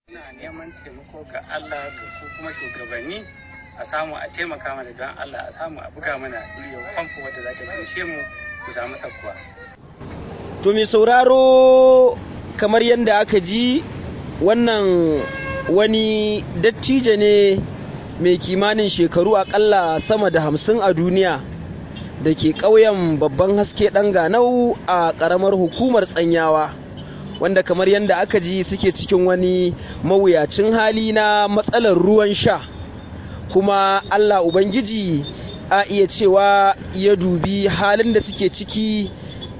Ina neman taimako ga Allah ga ku kuma shugabanni a samu a taimaka mana don Allah a samu a buga mana duriyar famfo wadda za ta taimake mu ku samu sakkuwa. To mai sauraro kamar yadda aka ji wannan wani dattijo ne mai kimanin shekaru akalla sama da hamsin a duniya da ke ƙauyen babban haske ɗan ganau a ƙaramar hukumar tsanyawa wanda kamar yadda aka ji suke cikin wani mawuyacin hali na matsalar ruwan sha kuma allah ubangiji a iya cewa ya dubi halin da suke ciki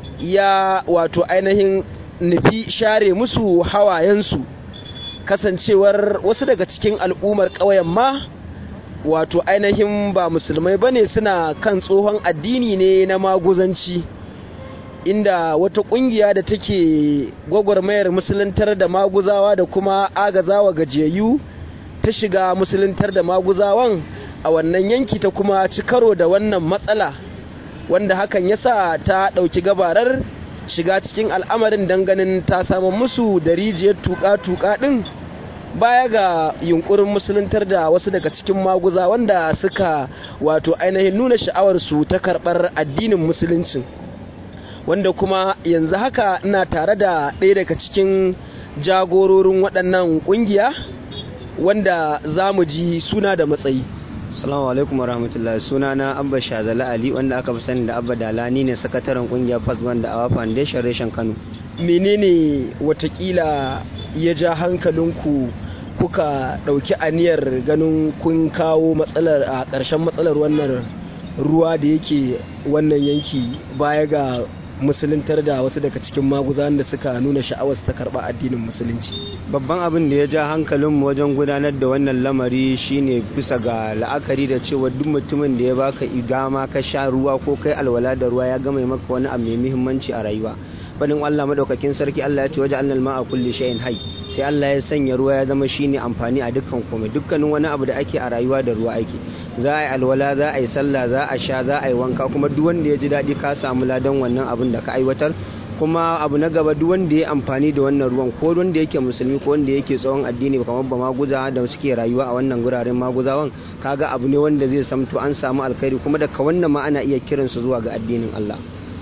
ya wato ainihin nufi share musu hawayensu kasancewar wasu daga cikin al'ummar ƙauyen ma wato ainihin ba musulmai bane suna kan tsohon addini ne na maguzanci inda wata kungiya da take gwagwarmayar musuluntar da maguzawa da kuma agazawa gajiyayyu ta shiga musuluntar da maguzawan a wannan yanki ta kuma ci karo da wannan matsala wanda hakan yasa ta ɗauki gabarar shiga cikin al'amarin ganin ta samu musu da rijiyar tuƙa-tuƙa ɗin baya ga yunkurin musuluntar da wasu daga cikin maguza wanda suka wato ainihin nuna sha'awarsu ta karɓar addinin musuluncin wanda kuma yanzu haka ina tare da ɗaya daga cikin jagororin waɗannan ƙungiya wanda za mu ji suna da matsayi Assalamu alaikum warahmatullahi suna na Abba Shazala Ali wanda aka fi sani da Abba Dalani ne sakataren kungiyar Fazman da Awa Foundation Reshen Kano. menene watakila ya ja hankalinku kuka ɗauki aniyar ganin kun kawo matsalar a ƙarshen matsalar wannan ruwa da yake wannan yanki baya ga musuluntar da wasu daga cikin maguzan da suka nuna sha'awar ta karɓa addinin musulunci Babban abin da ya ja hankalinmu wajen gudanar da wannan lamari shine bisa ga la'akari da cewa duk mutumin da ya baka idama ka sha ruwa ko kai alwala da ruwa ya gama maka wani abu mai muhimmanci a rayuwa. Fadin Allah madaukakin sarki Allah ya ce waje annal ma'a kulli shay'in hayy sai Allah ya sanya ruwa ya zama shine amfani a dukkan komai dukkanin wani abu da ake a rayuwa da ruwa ake za a yi alwala za a yi sallah za a sha za a yi wanka kuma duk wanda ya ji daɗi ka samu ladan wannan abin da ka aiwatar kuma abu na gaba duk wanda ya amfani da wannan ruwan ko wanda yake musulmi ko wanda yake tsawon addini kamar ba maguza da suke rayuwa a wannan guraren maguzawan kaga abu ne wanda zai samto an samu alkhairi kuma daga wannan ma ana iya kiransu zuwa ga addinin Allah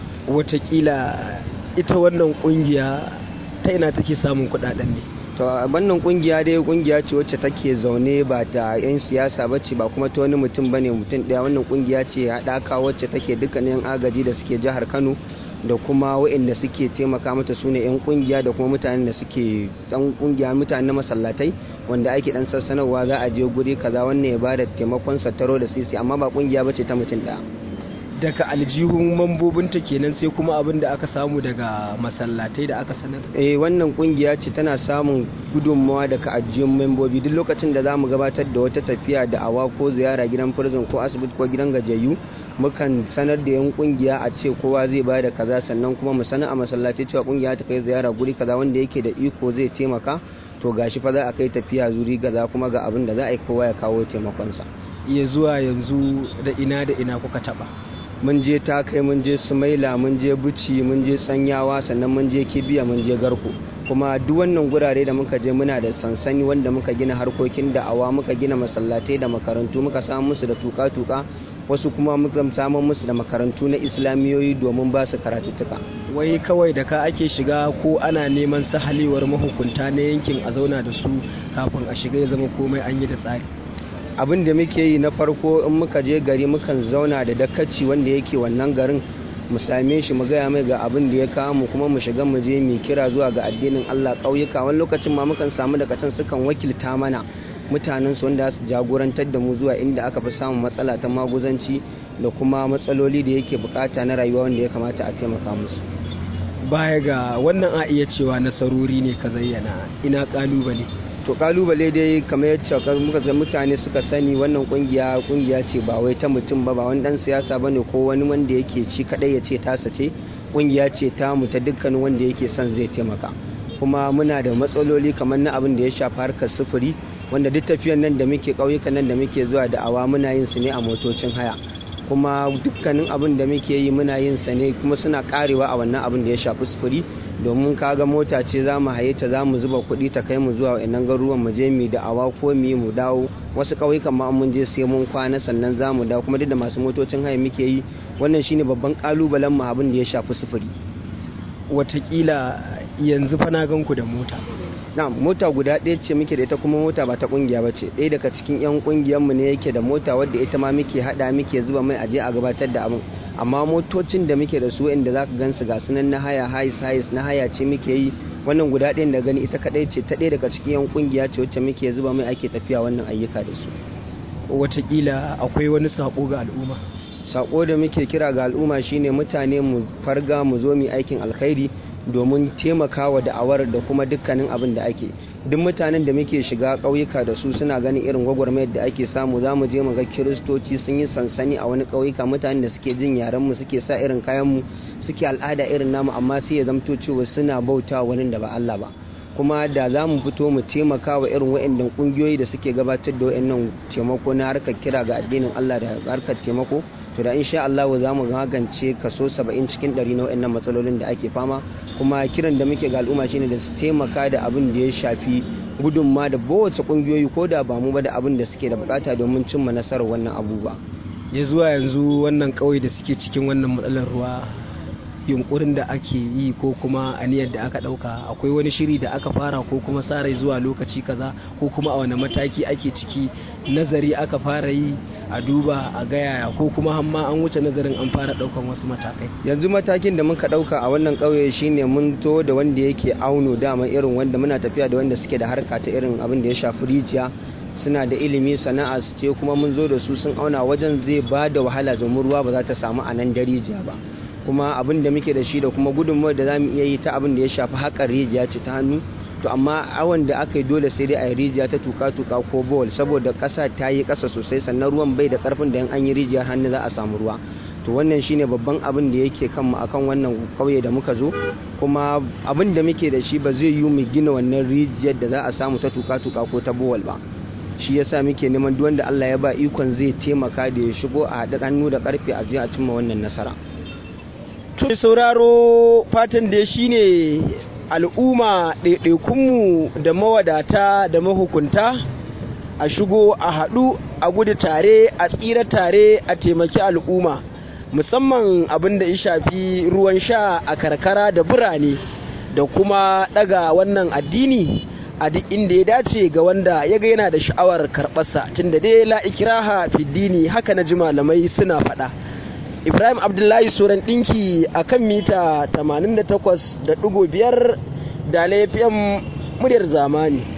watakila ita wannan kungiya ta ina take samun kudaden ne to wannan kungiya dai kungiya ce wacce take zaune ba ta yan siyasa ba ce ba kuma ta wani mutum bane mutum daya wannan kungiya ce haɗaka wacce take dukkanin agaji da suke jihar Kano da kuma waɗanda suke taimaka mata su ne 'yan kungiya da kuma mutanen da suke dan kungiya mutane na masallatai wanda ake dan sassanarwa za a je guri kaza wannan ya bada taimakon sataro da sisi amma ba kungiya bace ta mutum ɗaya daga aljihun mambobinta kenan sai kuma abin da aka samu daga masallatai da aka sanar eh wannan kungiya ce tana samun gudunmawa daga ajiyun membobi duk lokacin da za mu gabatar da wata tafiya da awa ko ziyara gidan prison ko asibiti ko gidan gajiyayyu mukan sanar da yan kungiya a ce kowa zai ba da kaza sannan kuma mu sanar a masallaci cewa kungiya ta kai ziyara guri kaza wanda yake da iko zai taimaka to gashi fa za a kai tafiya zuri kaza kuma ga abin da za a yi kowa ya kawo taimakonsa iya zuwa yanzu da ina da ina kuka taba mun je ta kai mun je sumaila mun je buci mun je tsanyawa sannan mun je kibiya mun je garko kuma duk wannan gurare da muka je muna da sansani wanda muka gina harkokin da'awa muka gina masallatai da makarantu muka samu musu da tuka-tuka wasu kuma muka samu musu da makarantu na islamiyoyi domin ba su karatuttuka wai kawai da ka ake shiga ko ana neman sahalewar mahukunta na yankin a zauna da su kafin a shiga ya zama komai an yi da tsari abin da muke yi na farko in muka je gari mukan zauna da dakaci wanda yake wannan garin mu same shi mu gaya mai ga abin da ya kawo mu kuma mu shiga mu je mu kira zuwa ga addinin Allah ƙauyuka wani lokacin ma mukan samu daga can sukan wakilta mana mutanen su wanda su jagorantar da mu zuwa inda aka fi samun matsala ta maguzanci da kuma matsaloli da yake bukata na rayuwa wanda ya kamata a taimaka musu baya ga wannan a iya cewa nasarori ne ka zayyana ina kalubale to kalubale dai kamar yadda muka ga mutane suka sani wannan kungiya kungiya ce ba wai ta mutum ba ba wani dan siyasa bane ko wani wanda yake ci kadai ya ce tasa ce kungiya ce ta mu ta dukkanin wanda yake son zai taimaka kuma muna da matsaloli kamar na abin da ya shafi harkar sufuri wanda duk tafiyan nan da muke ƙauyukan nan da muke zuwa da awa muna yin su ne a motocin haya kuma dukkanin abin da muke yi muna yin sa ne kuma suna karewa a wannan abin da ya shafi sufuri domin kaga mota ce za mu haye ta za mu zuba kuɗi ta kai mu zuwa wa'annan garuruwan mu je mu da awa ko mu yi mu dawo wasu ƙauyukan ma mun je sai mun kwana sannan za mu dawo kuma duk da masu motocin haya muke yi wannan shine babban ƙalubalen mu abin da ya shafi sufuri watakila yanzu fa na gan ku da mota na mota guda ɗaya ce muke da ita kuma mota ba ta kungiya ba ce ɗaya daga cikin 'yan kungiyar mu ne yake da mota wadda ita ma muke hada muke zuba mai aje a gabatar da abin amma motocin da muke da su inda za ka gansu ga sunan na haya hais hais na haya ce muke yi wannan guda ɗayan da gani ita kaɗai ce ta ɗaya daga cikin 'yan kungiya ce wacce muke zuba mai ake tafiya wannan ayyuka da su watakila akwai wani sako ga al'umma sako da muke kira ga al'umma shine mutane mu farga mu zo mu aikin alkhairi domin taimakawa da'awar da kuma dukkanin abin da ake duk mutanen da muke shiga ƙauyuka da su suna ganin irin gwagwarmayar da ake samu za mu je mu ga kiristoci sun yi sansani a wani ƙauyuka mutanen da suke jin yaren mu suke sa irin kayan mu suke al'ada irin namu amma sai ya zamto cewa suna bauta wani da ba Allah ba kuma da za mu fito mu taimaka wa irin wa'annan kungiyoyi da suke gabatar da wa'annan taimako na harkar kira ga addinin Allah da harkar taimako to da insha Allah za mu magance kaso 70 cikin 100 na wa'annan matsalolin da ake fama kuma kiran da muke ga al'umma shine da su taimaka da abin da ya shafi gudunma da kowace kungiyoyi ko da ba mu ba da abin da suke da bukata domin cimma nasarar wannan abubuwa ya zuwa yanzu wannan kauye da suke cikin wannan matsalar ruwa yunkurin da ake yi ko kuma aniyar da aka dauka akwai wani shiri da aka fara ko kuma sarai zuwa lokaci kaza ko kuma a wani mataki ake ciki nazari aka fara yi a duba a gaya ko kuma hamma an wuce nazarin an fara daukan wasu matakai yanzu matakin da muka dauka a wannan kauye shine mun to da wanda yake auno dama irin wanda muna tafiya da wanda suke da harka ta irin abin da ya shafi rijiya suna da ilimi sana'a su ce kuma mun zo da su sun auna wajen zai ba da wahala domin ruwa ba za ta samu a nan da rijiya ba kuma abin da muke da shi da kuma gudunmawar da za mu iya yi ta abin da ya shafi haƙar rijiya ce ta hannu to amma awon da aka yi dole sai dai a yi rijiya ta tuka-tuka ko bowl saboda ƙasa ta yi ƙasa sosai sannan ruwan bai da ƙarfin da an yi rijiyar hannu za a samu ruwa to wannan shine babban abin da yake kanmu akan wannan kauye da muka zo kuma abin da muke da shi ba zai yi mu gina wannan rijiyar da za a samu ta tuka-tuka ko ta bowl ba shi yasa muke neman duk wanda Allah ya ba ikon zai taimaka da ya shigo a haɗa hannu da ƙarfe a je a cimma wannan nasara to sauraro fatan da shi ne al'umma ɗaiɗaikunmu da mawadata da mahukunta a shigo a haɗu a gudu tare a tsira tare a taimaki al'umma musamman abin da ya shafi ruwan sha a karkara da birane da kuma ɗaga wannan addini a duk inda ya dace ga wanda ya ga yana da sha'awar karɓarsa tunda dai la ikiraha fiddini haka na ji malamai suna faɗa ibrahim abdullahi suran ɗinki a kan mita 88.5 da laifin muryar zamani